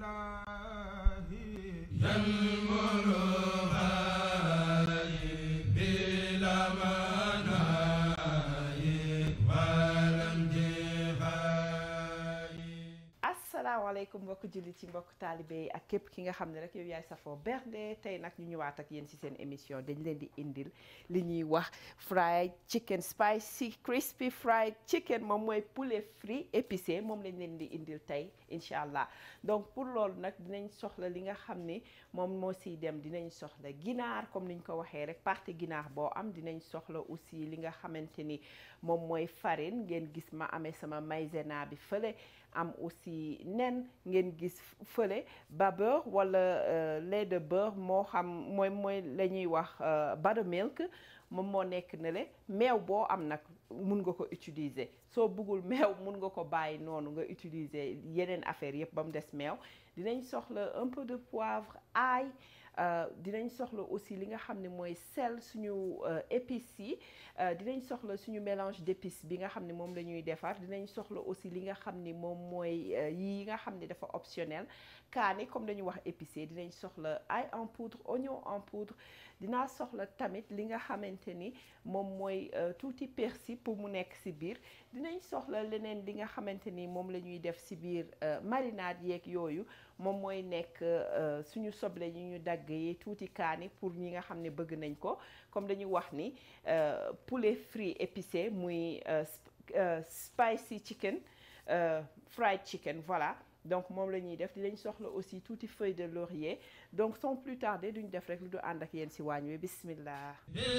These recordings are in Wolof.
asalaamaaleykum mbokk jullit ci mbokk taalibe yi ak képp ki nga xam ne rek yow yaay safoo bernde tey nag ñu ñëwaat ak yéen ci seen émission dañ leen di indil li ñuy wax fried chicken spicy crispy fried chicken moom mooy poulet frit épicé moom lañ leen di indil tey incha allah donc pour loolu nag dinañ soxla li nga xam ni moom moo siy dem dinañ soxla ginaar comme niñ ko waxee rek partie ginaar boo am dinañ soxla aussi li nga xamante ni moom mooy farine ngeen gis ma amee sama maïzena bi fële am aussi nen ngeen gis fële ba beurre wala lait de beurre moo xam mooy mooy la ñuy wax buttermilk moom moo nekk ne le meew boo am nag mun nga ko utiliser soo bëggul meew mun nga ko bàyyi noonu nga utiliser yeneen affaire yëpp ba mu des meew dinañ soxla un peu de poivre ail dinañ soxla aussi li nga xam ne mooy sel suñu épices yi dinañ soxla suñu mélange d'épices bi nga xam ne moom la ñuy defar dinañ soxla aussi li nga xam ni moom mooy yi nga xam ne dafa optionnel kaani comme dañu wax épicé dinañ soxla ail en poudre oignon en poudre dinaa soxla tamit li nga xamante ni moom mooy tuuti persil pour mu nekk ci biir dinañ soxla leneen li nga xamante ni moom la ñuy def ci biir marinade yeeg yooyu moom mooy nekk suñu soble yi ñu dagg yi tuuti kaani pour ñi nga xam ne bëgg nañ ko comme dañu wax ni poulet frit épicé muy spicy chicken fried chicken voilà donc moom la ñuy def dinañ soxla aussi tuuti feuille de laurier donc sans plus tarder duñ def rek lu du ànd ak yéen ci waañ wi bismillah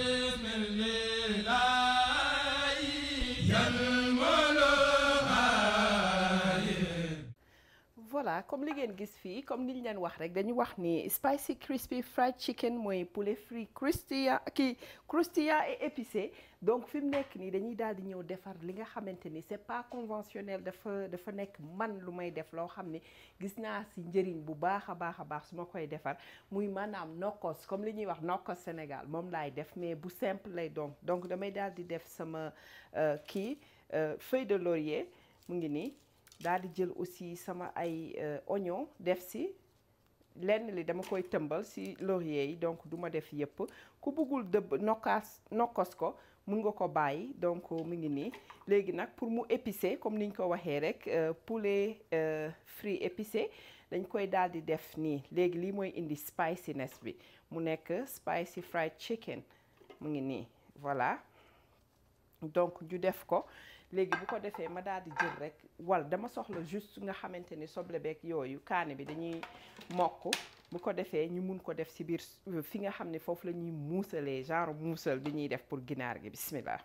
voilà comme li ngeen gis fii comme niñ leen wax rek dañu wax ni spicy crispy fried chicken mooy poulet frit croustillant kii croustillant et épicé donc fi mu nekk nii dañuy daal di ñëw defar li nga xamante ni c'est pas conventionnel dafa dafa nekk man lu may def loo xam ne gis naa ci njëriñ bu baax a baax a baax su ma koy defar muy maanaam nokkos comme li ñuy wax nokkos Sénégal moom laay def mais bu simple lay donc donc damay daal di def sama kii feuille de laurier mu ngi nii daal di jël aussi sama ay oignon def si lenn li dama koy tëmbal si laurier yi donc du ma def yëpp ku bëggul dëbb nokkaas nokkos ko mun nga ko bàyyi donc mu ngi nii léegi nag pour mu épicé comme niñ ko waxee rek poulet frit épicé dañ koy daal di def nii léegi lii mooy indi spiciness bi mu nekk spicy fried chicken mu ngi nii voilà donc ñu def ko léegi bu ko defee ma daal di jël rek wal dama soxla juste nga xamante ni soble beeg yooyu kaane bi dañuy mokk bu ko defee ñu mun ko def ci biir fi nga xam ne foofu la ñuy muusalee genre muusal bi ñuy def pour ginaar gi bismillah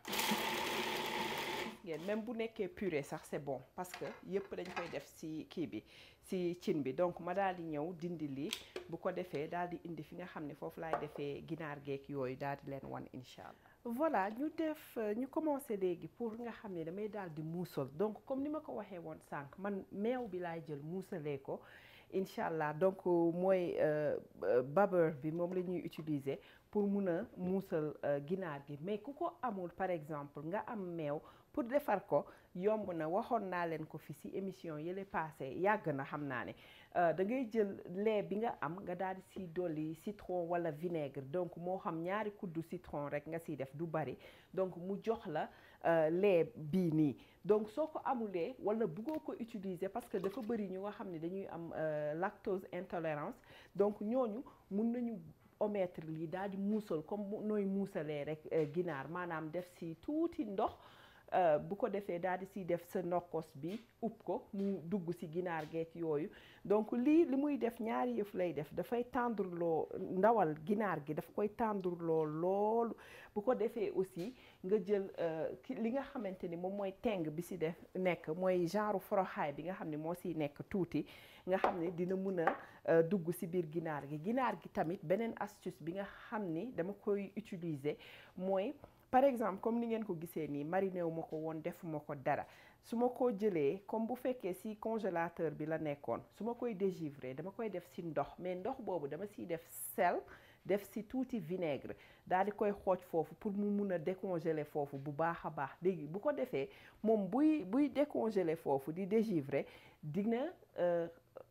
ngeen même bu nekkee purée sax c'est bon parce que yëpp dañ koy def ci kii bi ci cin bi donc ma daal di ñëw dindi lii bu ko defee daal di indi fi nga xam ne foofu laay defee ginaar geek yooyu daal di leen wan incha allah voilà ñu def ñu commencé léegi pour nga xam ne damay daal di muusal donc comme ni ma ko waxee woon sànq man meew bi laay jël muusalee ko incha allah donc mooy babeur bi moom la ñuy utiliser pour mun a muusal ginaar gi mais ku ko amul par exemple nga am meew pour defar ko yomb na waxoon naa leen ko fi ci émission yële passé yàgg na xam naa ne da ngay jël lait bi nga am nga daal di ci dolli citron walla vinaigre donc moo xam ñaari kuddu citron rek nga ciy def du bari donc mu jox la lait bii nii donc soo ko amulee walla bëggoo ko utiliser parce que dafa bari ñu nga xam ne dañuy am lactose intolérance donc ñooñu mun nañu omettre lii daal di muusal comme nooy muusalee rek ginaar maanaam def ci tuuti ndox bu ko defee daal di siy def sa nokkos bi upp ko mu dugg ci ginaar geek yooyu donc lii li muy def ñaari yëf lay def dafay tendreloo ndawal ginaar gi daf koy tendreloo loolu bu ko defee aussi nga jël li nga xamante ni moom mooy teng bi ci def nekk mooy genre foroxaay bi nga xam ne moo ciy nekk tuuti nga xam ne dina mun a dugg ci biir ginaar gi ginaar gi tamit beneen astuce bi nga xam ni dama koy utiliser mooy par exemple comme ni ngeen ko gisee nii mariné wu ma ko woon defuma ko dara su ma ko jëlee comme bu fekkee ci congélateur bi la nekkoon su ma koy dégivrer dama koy def ci ndox mais ndox boobu dama ciy def sel def ci tuuti vinaigre daal di koy xooj foofu pour mu mun a décongeler foofu bu baax a baax léegi bu ko defee moom buy buy décongeler foofu di dégivrer dina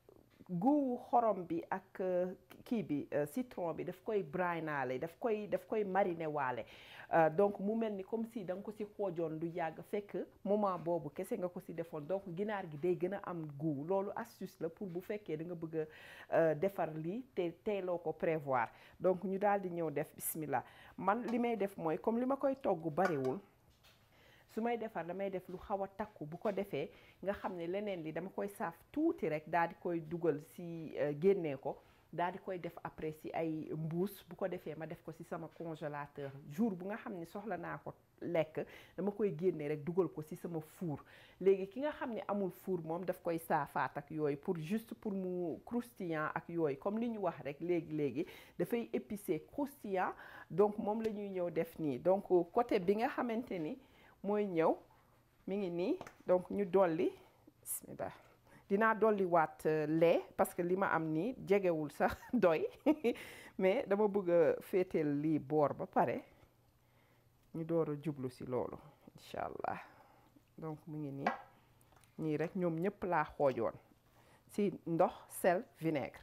guuwu xorom bi ak kii bi citron bi daf koy brinaale daf koy daf koy mariner waale donc mu mel ni comme si da nga ko si xoojoon du yàgg fekk moment boobu kese nga ko si defoon donc ginaar gi day gën a am goût loolu astuce la pour bu fekkee da nga bëgg a defar lii te teeloo ko prévoir donc ñu daal di ñëw def bismillah man li may def mooy comme li ma koy togg bariwul su may defar damay def lu xaw a takku bu ko defee nga xam ne leneen li dama koy saaf tuuti rek daal di koy dugal si génnee ko daal di koy def après si ay mbuus bu ko defee ma def ko si sama congélateur jour bu nga xam ne soxla naa ko lekk dama koy génnee rek dugal ko si sama four léegi ki nga xam ne amul four moom daf koy saafaat ak yooyu pour juste pour mu croustillant ak yooyu comme li ñu wax rek léegi léegi dafay épicé croustillant donc moom la ñuy ñëw def nii donc côté bi nga xamante ni mooy ñëw mi ngi nii donc ñu dolli bismillah dinaa dolli waat lait parce que li ma am nii jegewul sax doy mais dama bëgg a féeteel lii boor ba pare ñu door a jublu si loolu incha allah donc mu ngi nii ñii rek ñoom ñëpp laa xoojoon si ndox sel vinaigre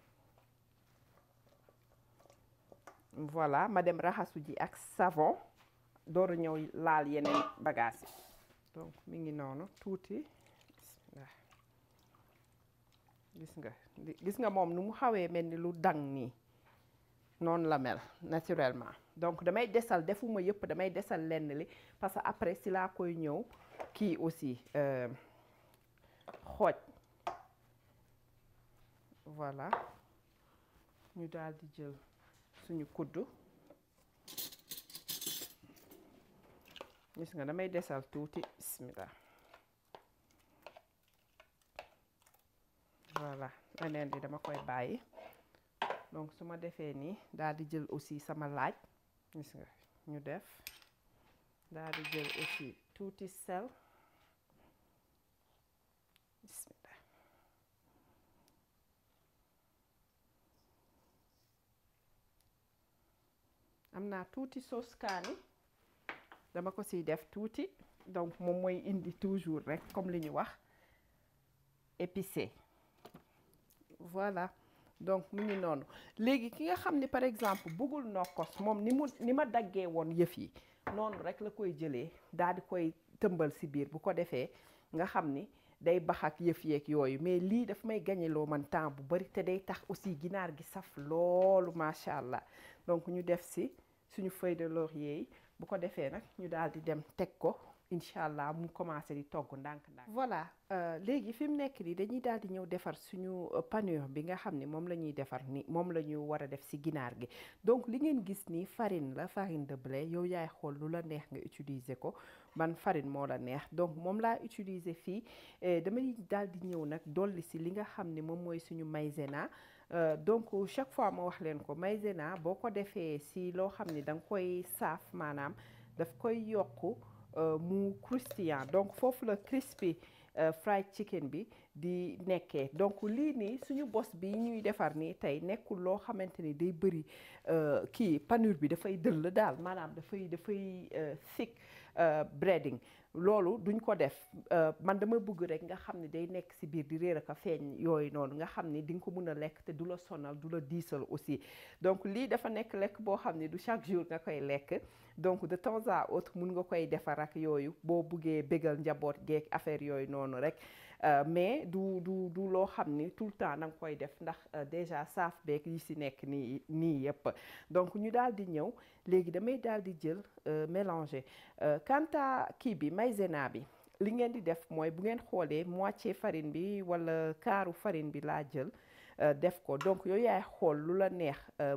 voilà ma dem raxasu ji ak savon door a ñëw laal yeneen bagages yi donc mi ngi noonu tuuti bismillah gis nga gis nga moom nu mu xawee mel ni lu dang nii noonu la mel naturellement donc damay desal defuma yëpp damay desal lenn li parce que après si laa koy ñëw kii aussi xooj voilà ñu daal di jël suñu kuddu gis nga damay desal tuuti bismillah voilà leneen li dama koy bàyyi donc su ma defee nii daal di jël aussi sama laaj gis nga ñu def daal di jël aussi tuuti sel bismillah am naa tuuti sauce kaani dama ko siy def tuuti donc moom mooy indi toujours rek comme li ñu wax épicé voilà donc mu ngi noonu léegi ki nga xam ne par exemple bëggul nokkos moom ni mu ni ma daggee woon yëf yi noonu rek la koy jëlee daal di koy tëmbal si biir bu ko defee nga xam ni day bax ak yëf yeeg yooyu mais lii daf may gañeloo man temps bu bari te day tax aussi ginaar gi saf loolu macha allah donc ñu def si suñu feuille de laurier yi bu ko defee nag ñu daal di dem teg ko incha allah mu commencé di togg ndànk-ndànk. voilà léegi fi mu nekk nii dañuy daal di ñëw defar suñu panure bi nga xam ne moom la ñuy defar ni moom la ñu war a def si ginaar gi donc li ngeen gis nii farine la farine de blé yow yaay xool lu la neex nga utiliser ko ban farine moo la neex donc moom laa utiliser fii damay daal di ñëw nag dolli si li nga xam ne moom mooy suñu maïzena. Uh, donc chaque fois ma wax leen ko maïzena boo ko defee si loo xam ne da nga koy saaf maanaam daf koy yokk uh, mu croustillant donc foofu la crispy uh, fried chicken bi di nekkee donc lii nii suñu bos bi ñuy defar nii tey nekkul loo xamante ni day bëri kii panure bi dafay dëll daal maanaam dafay dafay thick breading loolu duñ ko def man dama bëgg rek nga xam ne day nekk ci biir di réer ak a feeñ yooyu noonu nga xam ne di nga ko mën a lekk te du la sonal du la diisal aussi donc lii dafa nekk lekk boo xam ne du chaque jour nga koy lekk donc de temps à autre mun nga koy defar ak yooyu boo buggee bégal njaboot geek affaire yooyu noonu rek mais du du du loo xam ni tout le temps da nga koy def ndax déjà saaf beeg yi ci nekk nii nii yëpp donc ñu daal di ñëw léegi damay daal di jël mélanger quant à kii bi maïzena bi li ngeen di def mooy bu ngeen xoolee moitié farine bi wala quart farine bi laa jël def ko donc yooyu yaay xool lu la neex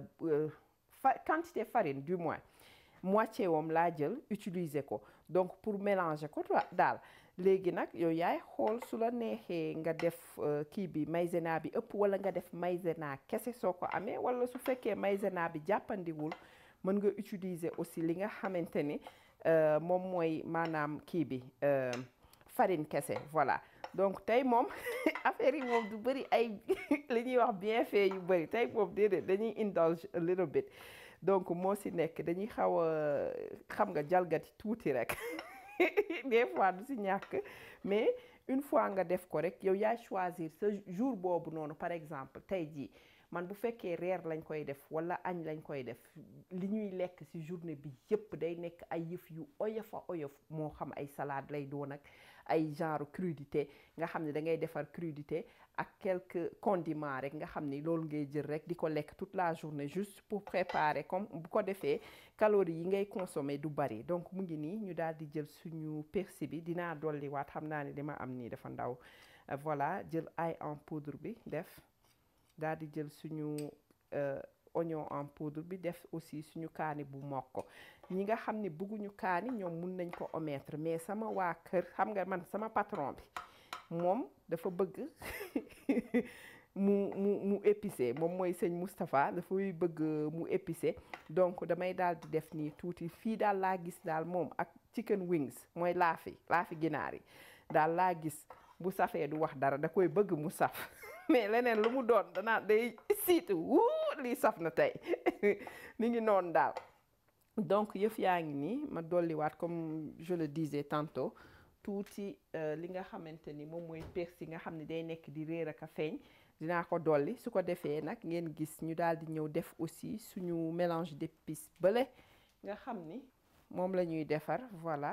fa quantité farine du moins moitié wam laa jël utiliser ko donc pour mélanger ko daal léegi nag yow yaay xool su la neexee nga def kii bi maïzena bi ëpp wala nga def maïzena kese soo ko amee wala su fekkee maïzena bi jàppandiwul mën nga utiliser aussi li nga xamante ni moom mooy maanaam kii bi farine kese voilà donc tey moom affaire yi moom du bëri ay li ñuy wax bienfait yu bëri tey moom déedéet dañuy indulge a little bit donc moo si nekk dañuy xaw a xam nga jalgati tuuti rek des fois du si ñàkk mais une fois nga def ko rek yow yaay choisir sa jour boobu noonu par exemple tey jii man bu fekkee reer lañ koy def wala añ lañ koy def li ñuy lekk ci journée bi yépp day nekk ay yëf yu oyof a oyof moo xam ay salade lay doon ak ay genre crudité nga xam ne da ngay defar crudité ak quelques condiments rek nga xam ni loolu ngay jël rek di ko lekk toute la journée juste pour préparer comme bu ko defee calories yi ngay consommer du bari donc mu ngi nii ñu daal di jël suñu persil bi dinaa dolli waat xam naa ne li ma am nii dafa ndaw voilà jël ail en poudre bi def daal di jël suñu oignon en poudre bi def aussi suñu kaani bu mokk ñi nga xam ne bëgguñu kaani ñoom mun nañ ko omettre mais sama waa kër xam nga man sama patron bi moom dafa bëgg mu mu mu épicé moom mooy sëñ Moustapha dafay bëgg mu épicé donc damay daal di def nii tuuti fii daal laa gis daal moom ak chicken wings mooy laafi laafi ginaar yi daal laa gis bu safee du wax dara da koy bëgg mu saf mais leneen lu mu doon danaa day siitu wuu lii saf na tey mi ngi noonu daal donc yëf yaa ngi nii ma dolliwaat comme je le disais tantôt tuuti li nga xamante ni moom mooy persil nga xam ne day nekk di réer ak a feeñ dinaa ko dolli su ko defee nag ngeen gis ñu daal di ñëw def aussi suñu mélange d'épices bële nga xam ni moom la ñuy defar voilà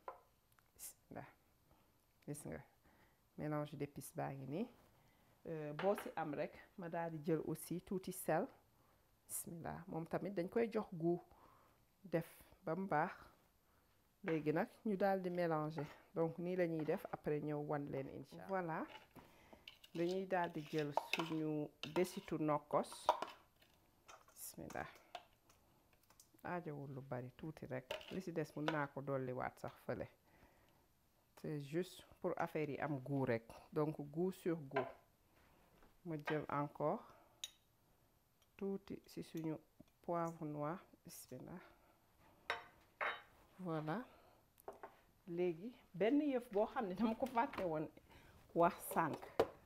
gis nga mélange d'épices baa ngi nii boo ci am rek ma daal di jël aussi tuuti sel bismillah moom tamit dañ koy jox goût def ba mu baax léegi nag ñu daal di mélanger donc nii la ñuy def après ñëw wan leen incha allah voilà dañuy daal di jël suñu desitu nokkos bismillah aajowul lu bari tuuti rek li ci des mun naa ko dolliwaat sax fële c'est juste pour affaire yi am goût rek donc goût sur goût ma jël encore tuuti ci suñu poivre noir bismillah voilà léegi benn yëf boo xam ne dama ko fàtte woon wax sànq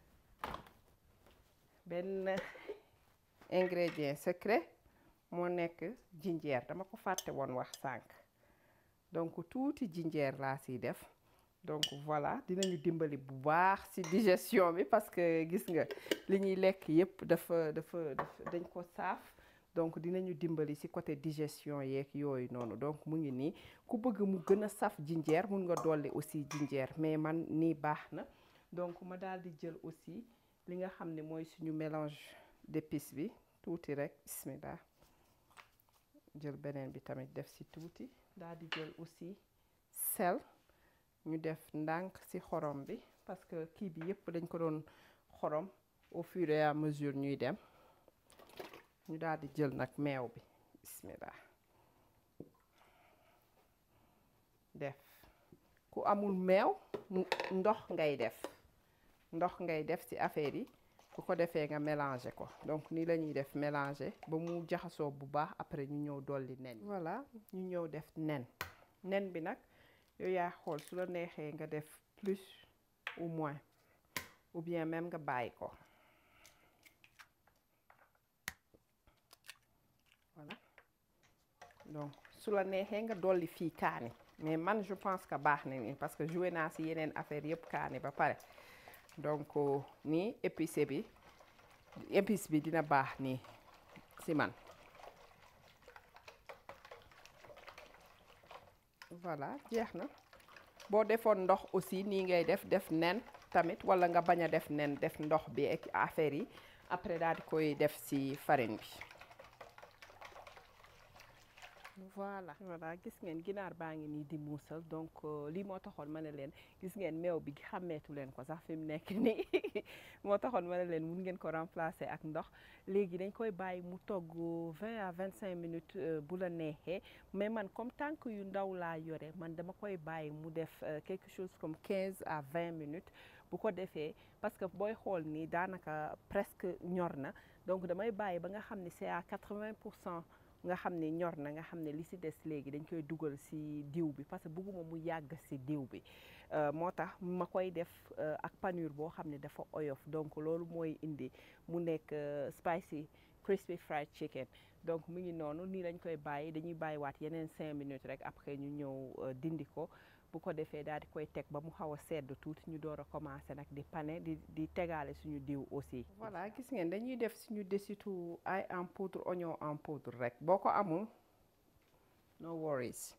benn ingrédient secret moo nekk jinjeer dama ko fàtte woon wax sànq donc tuuti jinjeer laa siy def donc voilà dinañu dimbali bu baax ci digestion bi parce que gis nga li ñuy lekk yépp dafa dafa dañ ko saaf donc dinañu dimbali ci côté digestion yeeg yooyu noonu donc mu ngi nii ku bëgg mu gën a saf jinjeer mun nga dolli aussi jinjeer mais man nii baax na donc ma daal di jël aussi li nga xam ne mooy suñu mélange d'épices bi tuuti rek bismillah jël beneen bi tamit def ci tuuti daal di jël aussi sel ñu def ndànk ci xorom bi parce que kii bi yépp dañ ko doon xorom au fur et à mesure ñuy dem ñu daal di jël nag meew bi bismillah def ku amul meew ndox ngay def ndox ngay def ci affaire yi bu ko defee nga mélanger ko donc nii la ñuy def mélanger ba mu jaxasoo bu baax après ñu ñëw dolli nen voilà ñu ñëw def nen nen bi nag yow yaa xool su la neexee nga def plus ou moins ou bien même nga bàyyi ko voilà donc su la neexee nga dolli fii kaani mais man je pense que baax na nii parce que joué naa ci yeneen affaire yëpp kaani ba pare donc nii épice bi épice bi dina baax nii ci man voilà jeex na boo defoon ndox aussi nii ngay def def nen tamit walla nga bañ a def nen def ndox bi ak affaire yi après daal di koy def ci farine bi voilà voilà gis ngeen ginaar baa ngi nii di muusal donc lii moo taxoon ma ne leen gis ngeen meew bi xàmmeetu leen ko sax fi mu nekk nii moo taxoon ma ne leen mun ngeen ko remplacer ak ndox léegi dañ koy bàyyi mu togg 20 à 25 minutes bu la neexee mais man comme tànk yu ndaw laa yore man dama koy bàyyi mu def quelque chose comme 15 à 20 minutes bu ko defee parce que booy xool nii daanaka presque ñor na donc damay bàyyi ba nga xam ne c'est à 80 pour cent nga xam ne ñor na nga xam ne li ci des léegi dañ koy dugal ci diw bi parce que bëgguma mu yàgg ci diw bi moo tax ma koy def ak panure boo xam ne dafa oyof donc loolu mooy indi mu nekk spicy crispy fried chicken donc mu ngi noonu nii lañ koy bàyyi dañuy bàyyiwaat yeneen cinq minutes rek après ñu ñëw dindi ko bu ko defee daal di koy teg ba mu xaw a sedd tuuti ñu door a commencé nag di pané di di tegaale suñu diw aussi. voilà gis ngeen dañuy def suñu desitu ay en poudre oignon en poudre rek boo ko amul no worries.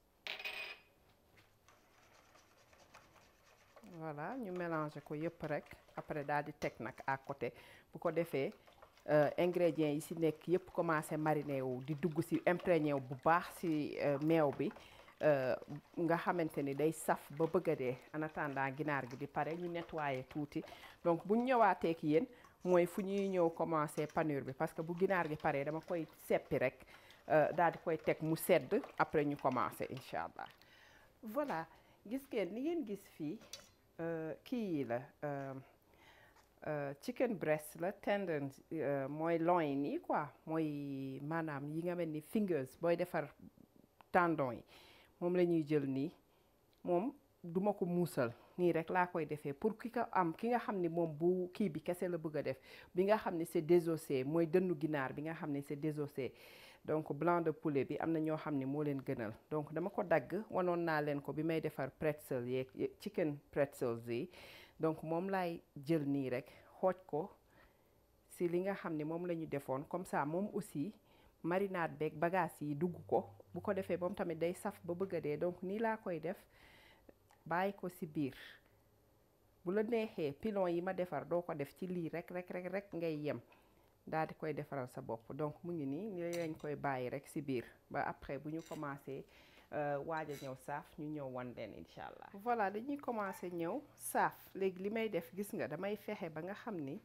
voilà ñu mélanger ko yëpp rek après daal di teg nag à côté bu ko defee ingrédients yi ci nekk yëpp commencé mariner wu di dugg ci imprégné wu bu baax ci meew bi nga xamante ni day saf ba bëgg a dee en attendant ginaar gi di pare ñu nettoyer tuuti donc bu ñu ñëwaatee ak yéen mooy fu ñuy ñëw commencé panure bi parce que bu ginaar gi paree dama koy seppi rek daal di koy teg mu sedd après ñu commencé incha allah voilà gis ngeen ni ngeen gis fii kii yi la chicken breast la tendon mooy loin yi quoi mooy maanaam yi nga mel ni fingers booy defar tendon yi moom la ñuy jël nii moom duma ko muusal nii rek laa koy defee pour ki ko am ki nga xam ni moom bu kii bi kese la bëgg a def bi nga xam ni c'est désossé mooy dënnu ginaar bi nga xam ni c'est désossé donc blanc de poulet bi am na ñoo xam ne moo leen gënal donc dama ko dagg wanoon naa leen ko bi may defar pretzel yeeg chicken pretzels yi donc moom laay jël nii rek xooj ko si li nga xam ne moom la ñu defoon comme ça moom aussi marinade beeg bagage yi dugg ko bu ko defee moom tamit day saf ba bëgg a dee donc nii laa koy def bàyyi ko si biir bu la neexee pilon yi ma defar doo ko def ci lii rek rek rek rek ngay yem daal di koy defaral sa bopp donc mu ngi nii ni lañ koy bàyyi rek si biir ba après bu ñu commencé waaj a ñëw saaf ñu ñëw wan leen incha allah. voilà dañuy commencé ñëw saaf léegi li may def gis nga damay fexe ba nga xam ni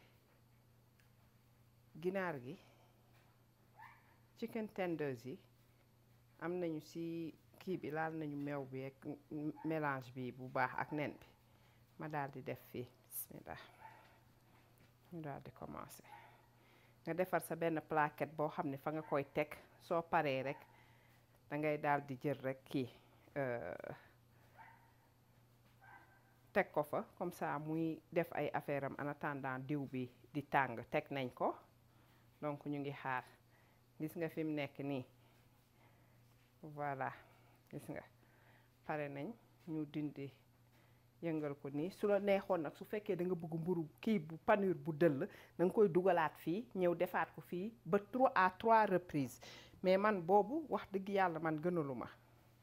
ginaar gi chicken tenders yi am nañu si kii bi laal nañu meew bi ak mélange bi bu baax ak nen bi ma daal di def fii bismillah ñu daal di commencé. nga defar sa benn plaquette boo xam ne fa nga koy teg soo paree rek da ngay daal di jël rek kii teg ko fa comme ça muy def ay affaire am en attendant diw bi di tàng teg nañ ko donc ñu ngi xaar gis nga fi mu nekk nii voilà gis nga pare nañ ñu dindi yëngal ko nii su la neexoon nag su fekkee da nga bëgg mburu kii bu panure bu dëll da nga koy dugalaat fii ñëw defaat ko fii ba trois à trois reprises mais man boobu wax dëgg yàlla man gënalu ma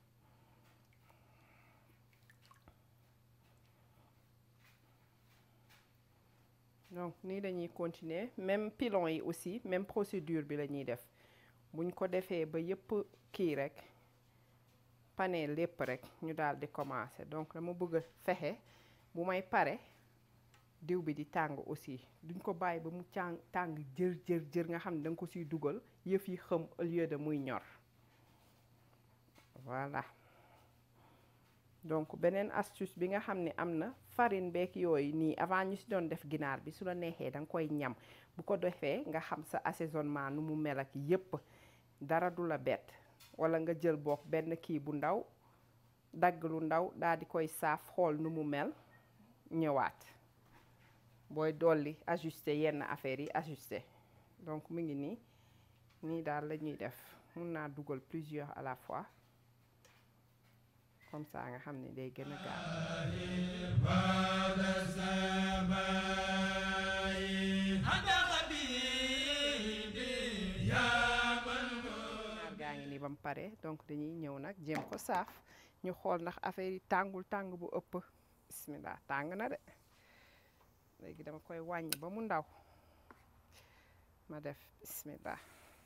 donc nii dañuy continuer même pilon yi aussi même procédure bi la ñuy def buñ ko defee ba yëpp kii rek pane lépp rek ñu daal di commencer donc dama bëgg a fexe bu may pare diw bi di tàng aussi duñ ko bàyyi ba mu càng tàng jër jër jër nga xam ne da nga ko siy dugal yëf yi xëm au lieu de muy ñor voilà donc beneen astuce bi nga xam ne am na farine beeg yooyu nii avant ñu si doon def ginaar bi su la neexee da nga koy ñam bu ko defee nga xam sa assaisonnement nu mu mel ak yépp dara du la bett wala nga jël boog benn kii bu ndaw dagg lu ndaw daal di koy saaf xool nu mu mel ñëwaat booy dolli ajuster yenn affaires yi ajuster donc mu ngi nii nii daal la ñuy def mun naa dugal plusieurs à la fois comme ça nga xam ne day gën a gaaw gaa ngi nii ba mu pare donc dañuy ñëw nag jéem ko saaf ñu xool ndax affaire yi tàngul tàng bu ëpp bismillah tàng na de léegi dama koy wàññi ba mu ndaw ma def bismillah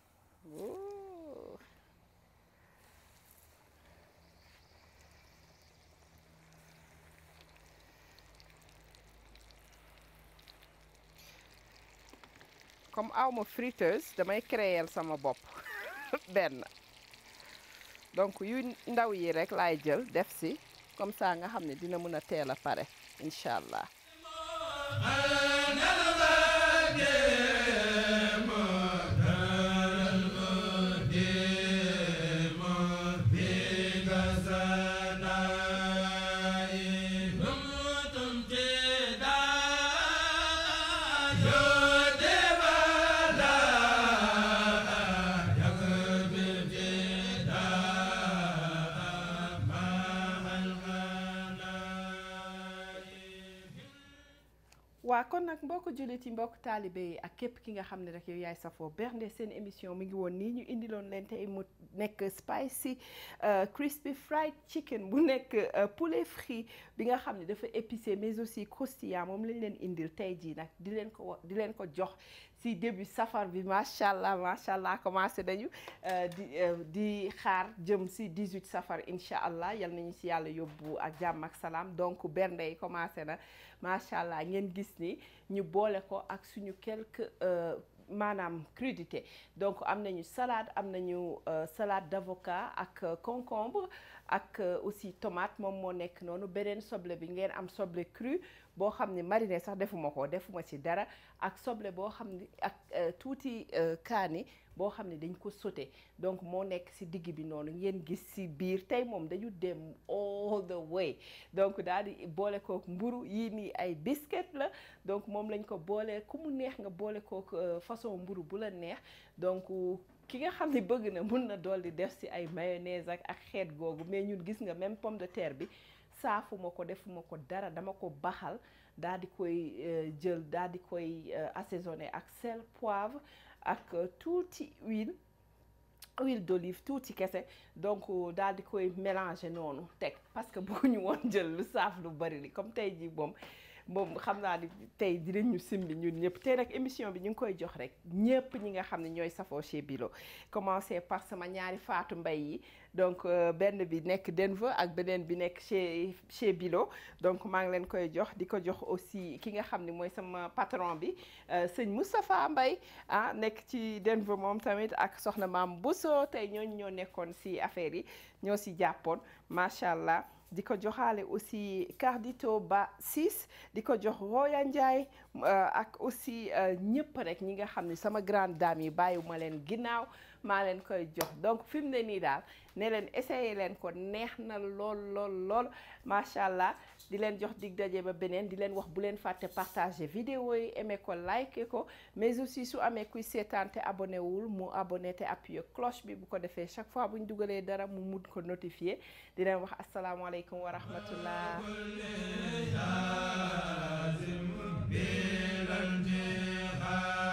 comme awma friteuse damay créer sama bopp benn donc yu ndaw yi rek laay jël def si comme ça nga xam ne dina mën a teel a pare incha allah waa kon nag mbokk jullit yi mbokk taalibe yi ak képp ki nga xam ne rek yow yaay safoo bernde seen émission mi ngi woon nii ñu indiloon leen tey mu nekk spicy crispy fried chicken bu nekk poulet frit bi nga xam ne dafa épicé mais aussi croustillant moom lañ leen indil tey jii nag di leen ko di leen ko jox si début safar bi macha allah macha allah commencé nañu di di xaar jëm si 18 safar incha allah yal nañu si yàlla yóbbu ak jàmm ak salaam donc bernde yi commencé na macha allah ngeen gis ni ñu boole ko ak suñu quelques maanaam crudité donc am nañu salade am nañu salade d'avocat ak concombre ak aussi tomate moom moo nekk noonu beneen soble bi ngeen am soble cru boo xam ne mariné sax defuma ko defuma ci dara ak soble boo xam ne ak tuuti kaani boo xam ne dañ ko sauté donc moo nekk ci digg bi noonu ngeen gis ci biir tey moom dañu dem all the way donc daal di boole kook mburu yii nii ay biscuit la donc moom lañ ko boole ku mu neex nga boole kook façon mburu bu la neex donc ki nga xam ne bëgg na mun na dool di def ci ay mayonnaise ak ak xeet googu mais ñun gis nga même pomme de terre bi saafuma ko defuma ko dara dama ko baxal daal di koy jël daal di koy assaisonné ak sel poivre ak tuuti huile huile d'olive tuuti kese donc daal di koy mélanger noonu teg parce que bëgguñu woon jël lu saaf lu bari li comme tey jii moom moom xam naa ni tey dinañ ñu simbi ñun ñëpp tey nag émission bi ñu ngi koy jox rek ñëpp ñi nga xam ne ñooy safoo chez Bilo commencé par sama ñaari faatu mbay yi donc benn bi nekk Denver ak beneen bi nekk chez chez Bilo donc maa ngi leen koy jox di ko jox aussi ki nga xam ne mooy sama patron bi sëñ Moustapha Mbay ah nekk ci Denver moom tamit ak soxna maam Bousso tey ñooñu ñoo nekkoon si affaire yi ñoo si jàppoon macha allah. di ko joxaale aussi Cardito Ba 6 di ko jox Roya Ndiaye ak aussi ñëpp rek ñi nga xam ne sama grande dame yi bàyyiwuma leen ginnaaw maa leen koy jox donc fi mu ne nii daal ne leen essayé leen ko neex na lool lool lool macha allah di leen jox dig daje ba beneen di leen wax bu leen fàtte partager vidéo yi aimé ko like ko mais aussi su amee kuy seetaan te abonné wul mu abonné te appuyé cloche bi bu ko defee chaque fois bu ñu dugalee dara mu mun ko notifié di leen wax asalaamaaleykum wa rahmatullah